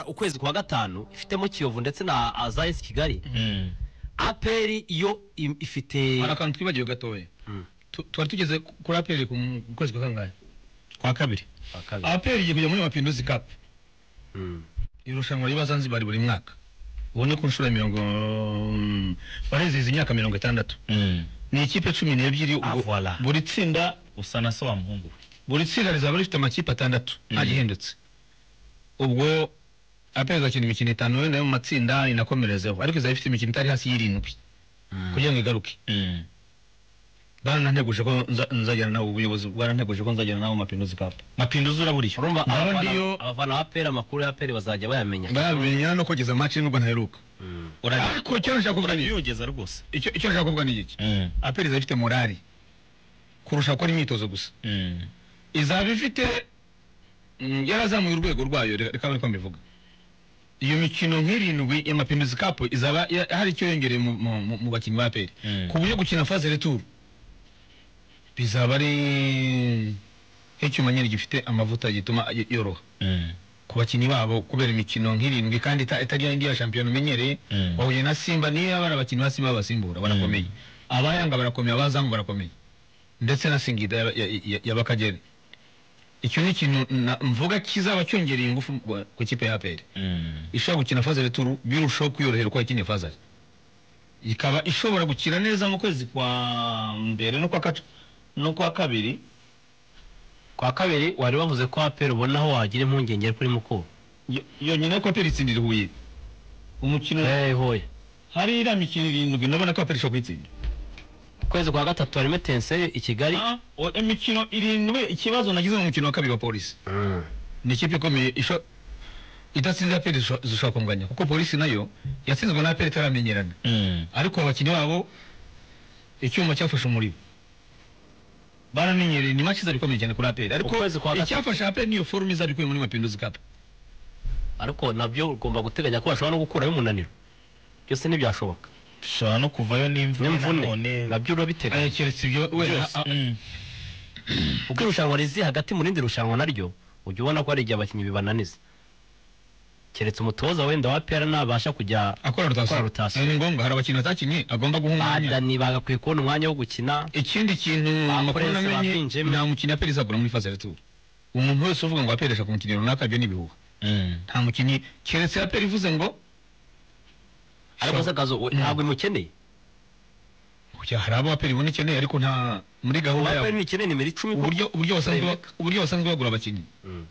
ukwezi kwa gatanu ifitemo kiyovu ndetse na azayesi kigali aperi yo i- ifite hari akantu twibagiwe gatoya Mm. Tu- twari tugeze kuri aperi ku mu kwezi kwa kangahe kwa kabiri akabiri. aperi igiye kujya muri mapinduzi kapu Mm. irushanwa riba zanzibari buri mwaka ubone ku nshuro ya mirongo mm, barizihiza imyaka mirongo itandatu ni ikipe cumi n'ebyiri ubwo- Ah, voilà. buri tsinda usa na so wa muhungu buri tsinda rizaba rifite amakipe atandatu nta Mm. gihindutse ubwo aperi izakina imikino itanu wenda yo mu matsinda inakomerezeho ariko izaba ifite imikino itari hasi y'irindwi kugira ngo igaruke barananteguje ko nza- nzajyana nabo ubuyobozi bwaranteguje ko nzajyana nabo mu mapinduzi kapu mapinduzi urabura icyo urumva Ndabona abafana- iyo- abafana ba aperi amakuru ya aperi bazajya bayamenya barabimenya no kugeza match y'u Rwanda iheruka Mm. ariko icyo nashaka kuvuga ni urabiyogeza rwose icyo icyo nashaka kuvuga ni iki aperi izaba ifite morali kurusha gukora imyitozo gusa izaba ifite mm, yarazamuye urwego rwayo reka reka niko mbivuga iyo mikino nk'irindwi y'amapinduzi kapu izaba ya- hari icyo yongereye mu- mu mu- mu bakinnyi ba aperi Mm. ku buryo gukina faze returu bizaba ari nk'icyuma nyine gifite amavuta gituma y- yoroha ku bakinnyi babo kubera imikino nk'irindwi kandi ita- itari ya yindi ya shampiyona umenyereye Mm. wahuye na simba niyo yaba ari abakinnyi ba simba babasimbura barakomeye abayanga barakomeye abazamu barakomeye ndetse na singida ya- ya- ya- y'abakagera icyo ni ikintu na- mvuga kizaba cyongereye ingufu mu- ku kipe ya aperi ishobora gukina fazari turu birushaho kwiyorohera uko yakinnye fazari ikaba ishobora gukina neza mu kwezi kwa mbere no kwa katu no kwa kabiri kwa kabiri wari wavuze ko aperi ubona aho wagira impungenge ariko uri mukuru Yo- yonyine ko aperi itsindira huye umukino Eh, hoya hari iriya mikino irindwi ndabona ko aperi ishobora kuyitsinda ukwezi kwa gatatu harimo etense i kigali Ah, o- imikino irindwi ikibazo nagize mu mukino wa kabiri wa polisi Mm. ni ikipe ikomeye isho idatsinze aperi zisho- zishobora kunganya kuko polisi nayo yatsinzwe na aperi itaramenyerana ariko abakinnyi babo icyuma cyafashe umuriro baramenyereye ni make izaba ikomeye cyane kuri aperi ariko Ukwezi kwa gatatu. icyafashe aperi niyo forume izaba ikuye muri mapinduzi kapu ariko nabyo ugomba guteganya ko bashobora no gukuraho umunaniro byose ntibyashoboka bishobora no kuvayo n'imvune n'imvune nanone nabyo urabiteganya keretse ibyo wenda Byose. a- a- Mm. ubwo irushanwa rizi hagati mu rindi rushanwa naryo ujya ubona ko hari igihe abakinnyi bibananiza keretse umutoza wenda wa pera nabasha kujya akora akora rotasiyo rotasiyo. ni ngombwa hari abakinnyi batakinnye agomba guha umwanya badani bagakwiye kubona umwanya wo gukina ikindi kintu amakuru Prince namenye bakinjemo. nta mukinnyi aperi izagura muri faze returu umuntu wese uvuga ngo aperi ashaka umukinnyi runaka ibyo ni ibihuha Mm. nta mukinnyi keretse aperi ivuze ngo ariko se akazi we- ntabwo imukeneye Oya, hari abo aperi ibona ikeneye ariko nta muri gahunda apera yabo ntikeneye nimero icumi ko uburyo uburyo basanzwe ba- Rebeka. uburyo basanzwe bagura abakinnyi Mm.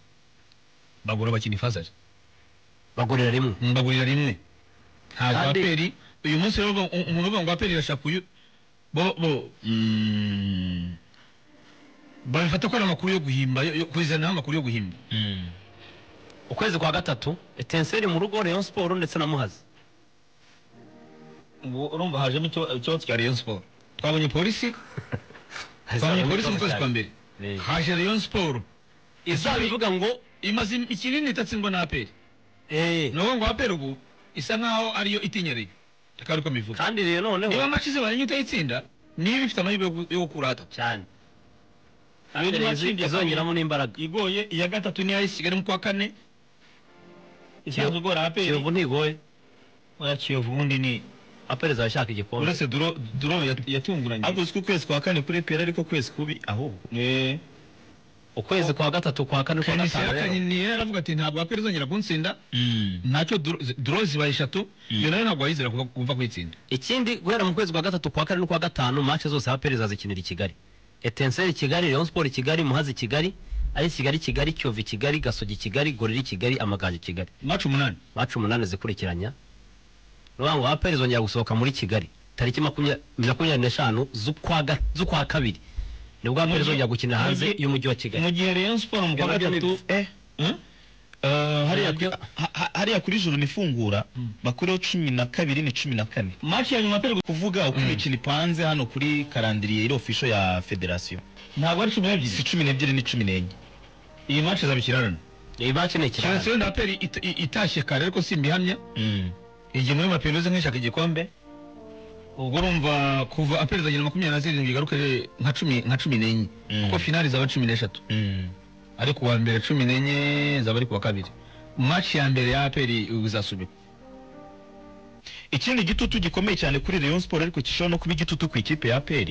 bagura abakinnyi fazari bagurira rimwe mbagurira rimwe ntabwo Kandi- aperi uyu munsi rero ubu- umuntu uvuga ngo aperi irashaka uyu bo bo mm, babifata ko ari amakuru yo guhimba yo- yo kuzanaho amakuru yo guhimba Mm. ukwezi kwa gatatu etenseri mu rugo rayon siporo ndetse na muhazi ubu urumva hajemo ikiba- ikibazo cya rayon siporo twabonye polisi twabonye polisi mu kwezi kwa mbere Eh. haje rayon siporo izaba ivuga ngo imaze ikinini itatsindwa na aperi eh, ni uwo ngo aperi ubu isa nkaho ariyo itinyereye reka ariko mbivuga kandi rero niba noneho maci zibaye utayitsinda niba ifite amahirwe yo gu- yo gukura hatatu cyane Andi Aperi match izi- izongeramo n'imbaraga igoye iya gatatu niyo ari kigali mu kwa kane isanzwe igora aperi kiyovu ntigoye oya kiyovu ubundi ni aperi zashaka igikombe uretse duro duro yat- yatunguranye ariko uzwi ukwezi kwa kane kuri pera ariko ukwezi kubi ahubwo Eh. ukwezi kwa gatatu kwa kane kwa Kenisi gatanu rero yakanyini yaravuga ati ntabwo aperi izongera kuntsinda ntacyo duro- zi- duro zibaye eshatu iyo nayo ntabwo wayizera kuva kuva kuyitsinda ikindi guhera mu kwezi kwa gatatu kwa kane no kwa gatanu match zose aperi zazikinira i kigali etenseri kigali rayon sport kigali muhazi kigali ari kigali kigali kiyovu kigali gasogi kigali goriri kigali amagaju kigali maci umunani match umunani zikurikiranya nuvuga ngo aperi zongera gusohoka muri kigali tariki makumya- makumyabiri n'eshanu z'ukwa ga- z'ukwa kabiri nibwo aperi zongera gukinira hanze Mujyi- y'umujyi wa kigali mu gihe rayon siporo mu kwa Ibyo nabyo ni gatatu eh Eh? hariya Nabyo- ku- ha- ha- hariya kuri joro nifungura bakuriho cumi na kabiri ni cumi na kane maci ya nyuma aperi kuvuga uko imikino ipanze hano kuri karandiriye iri ofisho ya federasiyo ntabwo ari cumi si n'ebyiri cumi n'ebyiri ni cumi n'enye iyi maci izaba ikirarane iyi match ni ikirahane keretse wenda aperi it- i- itashye kare ariko simbihamya Mm. igihe muri mapinduzi nk'ishaka igikombe ubwo urumva kuva aperi izagera makumyabiri na zirindwi igarukire nka cumi nka cumi n'enye Mm. kuko finali zaba cumi n'eshatu Mm. ari ku wa mbere cumi n'enye zaba ari ku wa kabiri match ya mbere ya aperi uzasubikwa ikindi gitutu gikomeye cyane kuri Rayon Sport ariko gishobora no kuba igitutu ku ikipe ya APR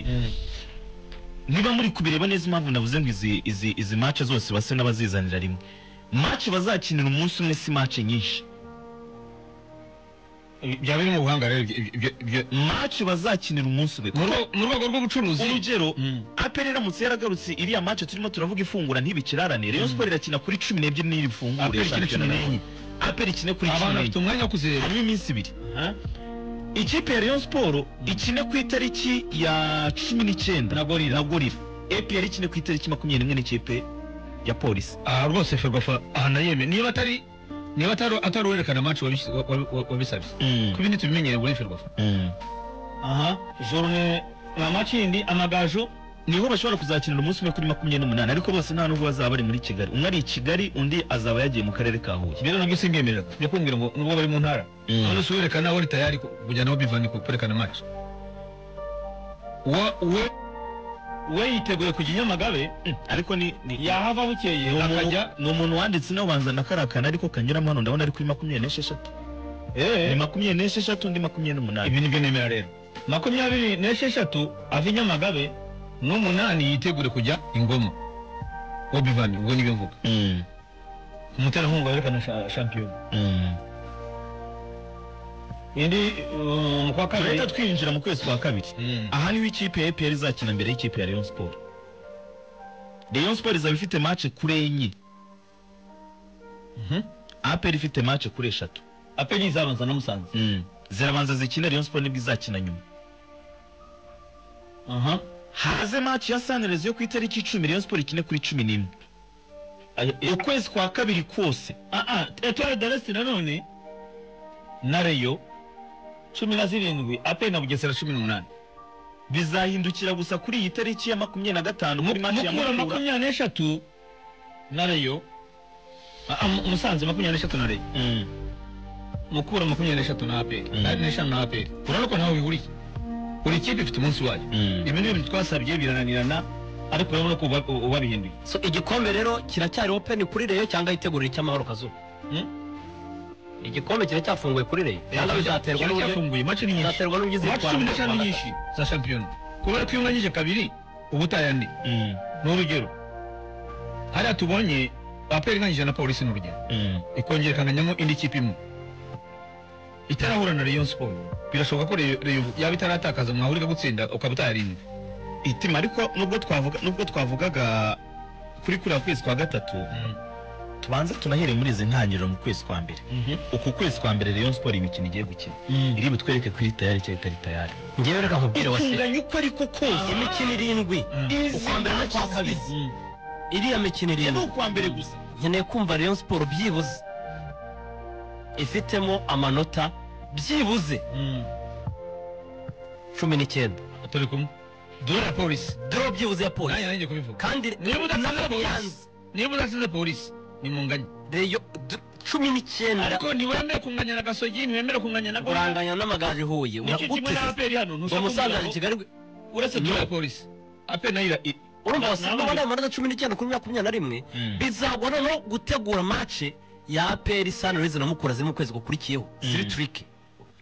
niba muri kubireba neza impamvu navuze ngo izi izi izi match zose base n'abazizanira rimwe match bazakinira umunsi umwe si match nyinshi byaba biri mu buhanga rero ibyo- ibyo- ibyo- match bazakinira umunsi umwe mu rwe- mu rwego rw'ubucuruzi urugero Mm. APR iramutse yaragarutse iriya match turimo turavuga ifungura ntibikirarane Rayon Sport irakina kuri 14 n'iri fungura APR ikina cumi n'enye. APR ikine kuri abantu 14 bafite umwanya wo kuzireba harimo iminsi ibiri ikipe ya Rayon Sport ikine ku itariki ya cumi n'icyenda Na Gorilla. na gorira APR ikine ku itariki makumyabiri n'imwe n'ikipe ya polisi aha rwose ferwafa aha nayeme niba atari niba atari atari uwerekana match wabis- wa- wa- wabisabye kubi ntitubimenyere muri ferwafa Mm. aha jorune na makindi amagaju niho bashobora kuzakinira umunsi umwe kuri makumyabiri n'umunani ariko bose nta nubwo bazaba bari muri kigali umwe ari i kigali undi azaba yagiye mu karere ka huye rero nabyo simbyemera njya kumbwira ngo nubwo bari mu ntara none si uwerekana wari tayari ku- kujyana aho bivanye ku kwerekana match wa we we yiteguye kujya i nyamagabe Mm. ariko ni ni- yahava bukeye ni umuntu- akajya- ni umuntu wanditse nawe ubanza na kariya kantu ariko kanyuramo hano ndabona ari kuri makumyabiri n'esheshatu ni Eh, makumyabiri n'esheshatu undi makumyabiri n'umunani ibi nibyo nemera rero makumyabiri n'esheshatu ava i nyamagabe n'umunani yitegure kujya ingoma obivan ubwo nibyo mvuga Mm. umuterankunga werekana sha- shampiyona Mm. indi um, kwa kabiri turahita twinjira mu kwezi kwa kabiri aha niho ikipe ya APR izakina mbere y'ikipe ya Rayon Sport Rayon Sport izaba ifite match kuri enye Mhm. APR ifite match kuri eshatu aperi izabanza na musanze zirabanza zikina Rayon Sport nibwo izakina nyuma aha haze match ya Sunrise yo ku itariki icumi Rayon Sport ikine kuri cumi n'imwe ukwezi kwa kabiri kose aa etware daresi nanone na reyo cumi na zirindwi aperi na bugesera gesera cumi n'umunani bizahindukira gusa kuri iyi tariki ya makumyabiri na gatanu kuri match ya mukura Mukura makumyabiri n'eshatu na reyo Ah, ah, Mu- musanze makumyabiri n'eshatu na reyo Mm. mukura makumyabiri n'eshatu na aperi Mm. n'eshanu na aperi urabona ko ntawe bihuriye buri kipe ifite umunsi wayo Mm. ibi ni ibintu twasabye birananirana ariko urabona ko uba- uba- ubabihinduye so igikombe rero kiracyari open kuri reyo cyangwa yitegurira icy'amahoro kazuba igikombe kiracyafunguye kuri reyo cyangwa bizaterwa kiba n'uburyo cyafunguye mace ni nyinshi bizaterwa n'uburyo mace izitwara cumi mu n'eshanu Rwanda. nyinshi za shampiyona kubera ko iyo unganyije kabiri uba utaye andi Mm. ni urugero hariya tubonye aperi inganyije na polisi ni urugero Mm. ikongera ikanganyamo indi kipe imwe itarahura na Rayon Sport birashoboka ko Rayon Rayon yaba itaratakaza mwahurira gutsinda ukaba utayarinda itima ariko nubwo twavuga nubwo twavugaga kuri kuriya kwezi kwa gatatu tubanze tunahere muri izi ntangiriro mu kwezi kwa mbere uku kwezi kwa mbere Rayon Sport imikino igiye gukina iri butwereke ko iri tayari cyangwa itari tayari ngewe reka nkubwire wa se itunganye uko ariko kose imikino irindwi ukwa mbere n'ukwa kabiri iriya mikino ni irindwi ukwa mbere gusa nkeneye kumva Rayon Sport byibuze ifitemo amanota byibuze cumi n'icyenda turi kumwe dore na polisi doro byibuze ya polisi nanjye nanjye kubivuga kandi niba udatsinze yanze. polisi niba udatsinze polisi ni munganye reyo d- cumi n'icyenda ariko ntiwemere kunganya na gasogi ntiwemere kunganya na Gorilla. uranganya n'amagare ihuye nicyo kimwe na ngo aperi hano ntushaka musanze kumbwira ari ngo kigali uretse dore na polisi aperi nayo ira- i- urumva na- wasanze na- abandi amanota cumi n'icyenda kuri makumyabiri na rimwe bizagwa noneho gutegura mace ya aperi sanirizi na mukura ziri mu kwezi gukurikiyeho ziri Mm. turike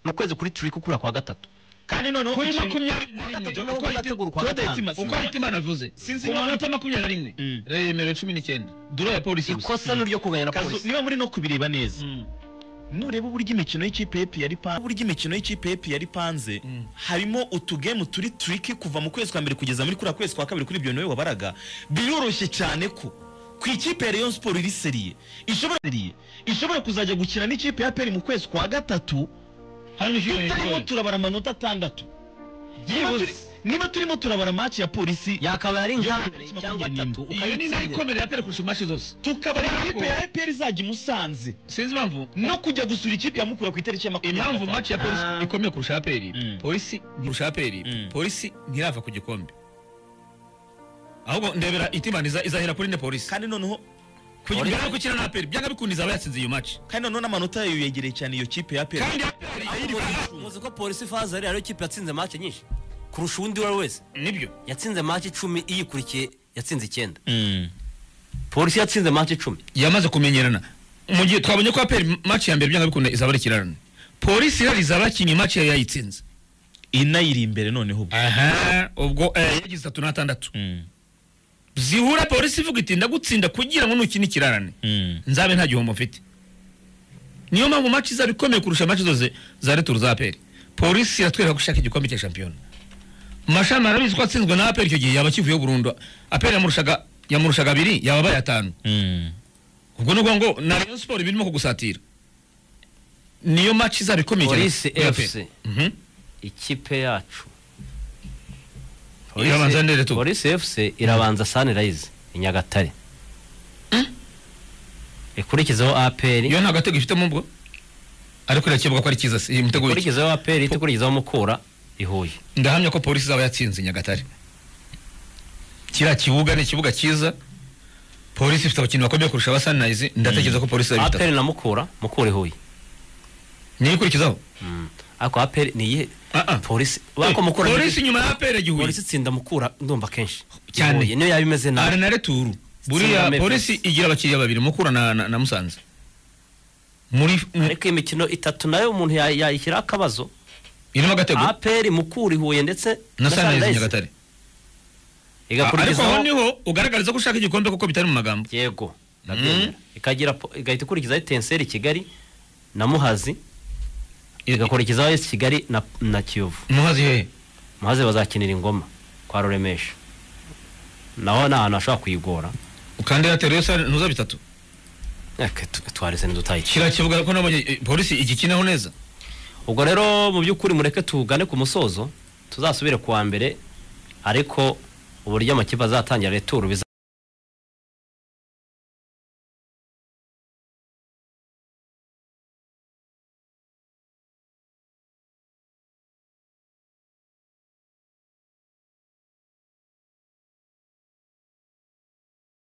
mu kwezi kuri turike ukura kwa gatatu kandi noneho kuri ikintu- makumyabiri na rimwe noneho uko ahita- ugategura kwa gatanu uko ahita imana avuze sinzi ku niba manota makumyabiri na rimwe Mm. Rayon yemerewe cumi n'icyenda dore ya polisi gusa ikosa ni ryo kunganya na Kazu, polisi niba muri no kubireba neza Mm. nureba uburyo imikino y'ikipe ya yari panze uburyo imikino y'ikipe ya yari panze Mm. harimo utugemu turi turiki kuva mu kwezi kwa mbere kugeza muri kuriya kwezi kwa kabiri kuri ibyo nawe wabaraga biroroshye cyane ko ku ikipe ya Rayon Sport iri seriye ishobora seriye ishobora kuzajya gukina n'ikipe ya Peri mu kwezi kwa gatatu harimo icyumweru turimo cyose. turabara amanota atandatu Niba Byibuze. turi- niba turimo turabara match ya polisi yakabaye ari Yo, nkambere cyangwa makumyabiri atatu iyo ni nayo ukayitsindira ikomere ya pere kurusha mashi zose tukaba ari Ariko- ikipe ya APR izajya i Musanze sinzi impamvu no kujya gusura ikipe ya Mukura ku itariki ya makumyabiri impamvu maci ya Ah. polisi ikomeye kurusha ya peri Mm. polisi kurusha ya peri Mm. polisi ntirava ku gikombe ahubwo ndebera itimani iza- izahera kuri ne polisi kandi noneho kugira ngo gukina na peri byanga bikunda izaba yatsinze iyo maci kandi noneho n'amanota yayo yegereye cyane iyo kipe ya APR kandi ya peri muzi ko polisi faza ariyo kipe yatsinze mace nyinshi kurusha uwundi uwo ari we wese nibyo yatsinze mace icumi iyikurikiye yatsinze icyenda polisi yatsinze mace icumi yamaze kumenyerana mu gihe twabonye ko aperi maci ya mbere byanga bikunda izaba ari ikirarane polisi irari izaba yakinye maci yari yayitsinze inayiri imbere noneho ubwo aha ubwo eh, yagize itatu n'atandatu Mm, zihura polisi ivuga iti ndagutsinda kugira ngo nukina ikirarane mm. nzabe nta gihombo mfite niyo mpamvu maci izaba ikomeye kurusha maci zose za returu za aperi polisi iratwereka ko ishaka igikombe cya shampiyona mashami arabizi ko atsinzwe na aperi icyo gihe yaba akivuyeho burundu aperi yamurushaga yamurushaga abiri yababaye atanu Mm. ubwo ni ubwo ngo na rayon siporo birimo kugusatira niyo maci izaba ikomeye cyane Police kuri APR. FC. Mhm. ikipe yacu Irabanza nde Retu? polisi fc irabanza sunrise i nyagatare ikurikizaho aperi iyo nta gatego ifitemo ubwo ariko irakebuka ko ari cyiza si umutego w'iki ikurikizaho aperi ihita ikurikizaho mukura i huye ndahamya ko polisi izaba yatsinze nyagatare kiriya kibuga ni ikibuga cyiza polisi ifite abakinnyi bakomeye kurusha aba sunrise ndatekereza ko polisi izaba ifite aperi na mukura mukura i huye niyo ikurikizaho Mm. ariko aperi ni iyihe Ah, ah. polisi Eh, bako mukura polisi nyuma ya apera gihuye polisi itsinda mukura ndumva kenshi Cyane. Huye niyo yaba imeze ari nabi na returu buriya Sinameze. polisi igira abakiriya babiri mukura na, na, na musanze muri mu- ariko imikino itatu nayo umuntu ya- yayishyiraho akabazo irimo agatego aperi mukura i huye ndetse na sunrise Sunrise. nyagatare ariko aho igakurikizaho niho ugaragariza ko ushaka igikombe kuko bitari mu magambo yego ndabyemera ikagira po- igahita ikurikizaho etenseri kigali na muhazi igakurikizaho esi kigali na, na kiyovu muhazi hehe muhazi bazakinira ingoma kwa ruremesha naho ni ahantu hashobora kuyigora ukanda airtel yo sare ntuza bitatu Eke, tu- twarese ntidutayikira kiriya kibuga ko nabonye eh, polisi igikinaho neza ubwo rero mu by'ukuri mureke tugane ku musozo tuzasubire kuwa mbere ariko uburyo amakipe azatangira returu biza